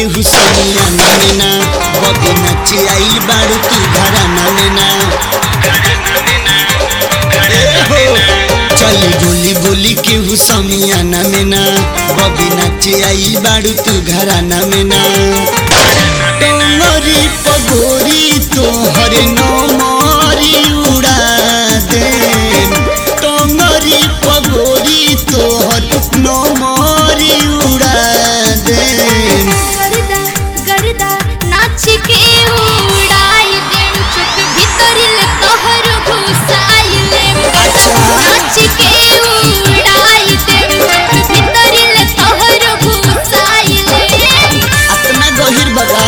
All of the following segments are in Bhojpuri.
केहू समिया नैना बबी नाचे आइल बाड़ू तू घराना लेना ए हो चली बोली बोली केहू समिया नैना बबी नाचे आइल बाड़ू तू घराना लेना टोंगरी पगोरी तोहर नमरी उड़ा दे टोंगरी पगोरी तोहर नमरी उड़ा दे गर्दा गर्दा नाच के उड़ाई देम चुप भीतरिल तोहर घुसाइले नाच के उड़ाई देम चुप भीतरिल तोहर घुसाइले अपना गहिर बगा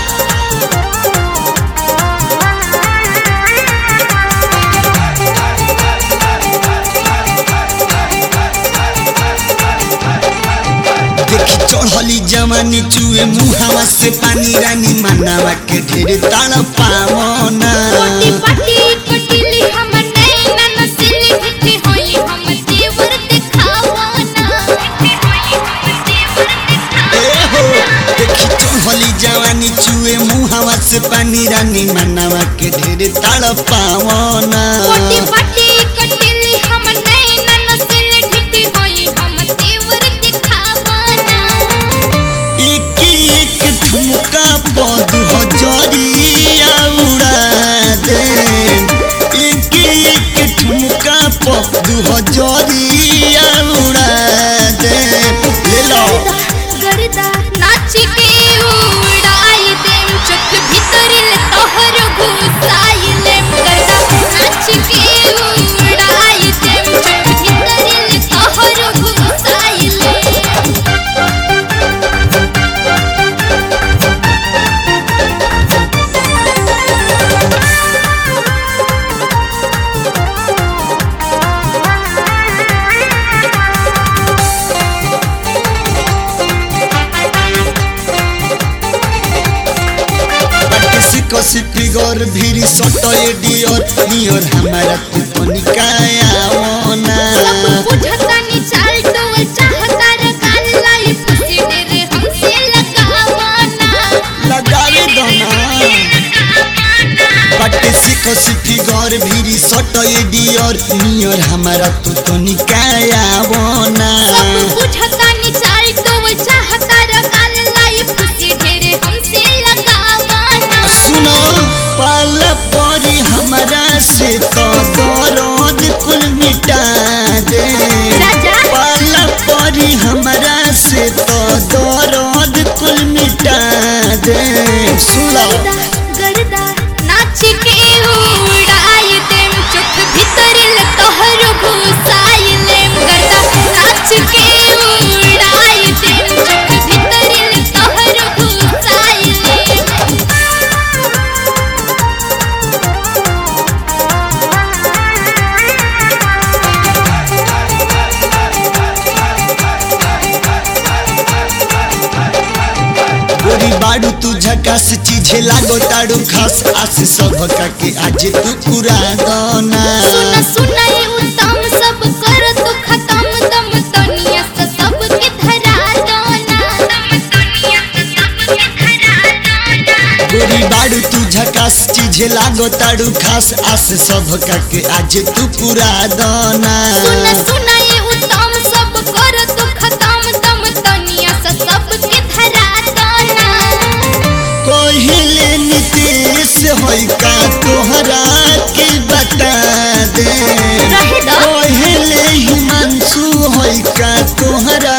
देखी चढ़ली जवानी चुए मुहावा से पानी रानी मनावा के ढेर ताड़ पावना कोटी पाटी कोटिली हम नैना नसली भिठी होई हम देवर दिखावाना भिठी होई हम देवर दिखावाना ए हो देखी चढ़ली जवानी चुए मुहावा से पानी रानी मनावा के ढेर ताड़ पावना कोटी पाटी कोटिली हम नैना नसली भिठी होई हम देवर दिखावाना एक एक ठुमका पद हजरिया उड़ा दे एक एक ठुमका पद हजरिया उड़ा दे ले लो गर्दा नाच के उड़ाई देम चुक भीतरिल तोहर घुसाइले गर्दा नाच के उड़ाई देम चुक भीतरिल तोहर घुसाइले किसी कसी फिगर भीरी सटए डियर नियर हमारा तू तनिकाया ओना सब बुझतानी चाल तो चाहता रे काल लाई फुसी रे हमसे लगावाना लगावे दना बाटे से कसी फिगर भीरी सटए डियर नियर हमारा तू तनिकाया ओना सब बुझतानी चाल तो चाहता रे काल लाई फुसी रे हमसे लगावाना सुनो पाल परी हमरा से तो दर्द कुल मिटा दे राजा। पाल परी हमरा से तो दर्द कुल मिटा दे सुनो गर्दा गर्दा नाच के उड़ाई देम चुक भीतरिल तोहर घुसाइले गर्दा नाच के उड़ाई देम चुक भीतरिल तोहर घुसाइले गोरी बाड़ू तू झकास चीजे लागो ताड़ू खास आस सब का के आज तू पूरा दोना सुना सुना ये उत्तम सब कर तू खत्म दम दुनिया से सबके धरा दोना दम दुनिया से सबके धरा दोना गोरी बाड़ू तू झकास चीजे लागो ताड़ू खास आस सब का के आज तू पूरा दोना सुना सुना ये उत्तम सब कर तू खत्म दम दुनिया से सबके धरा दोना कहिले नीतीश होई का तोहरा के बता दे रहे दो। कहिले हिमांशु होई का तोहरा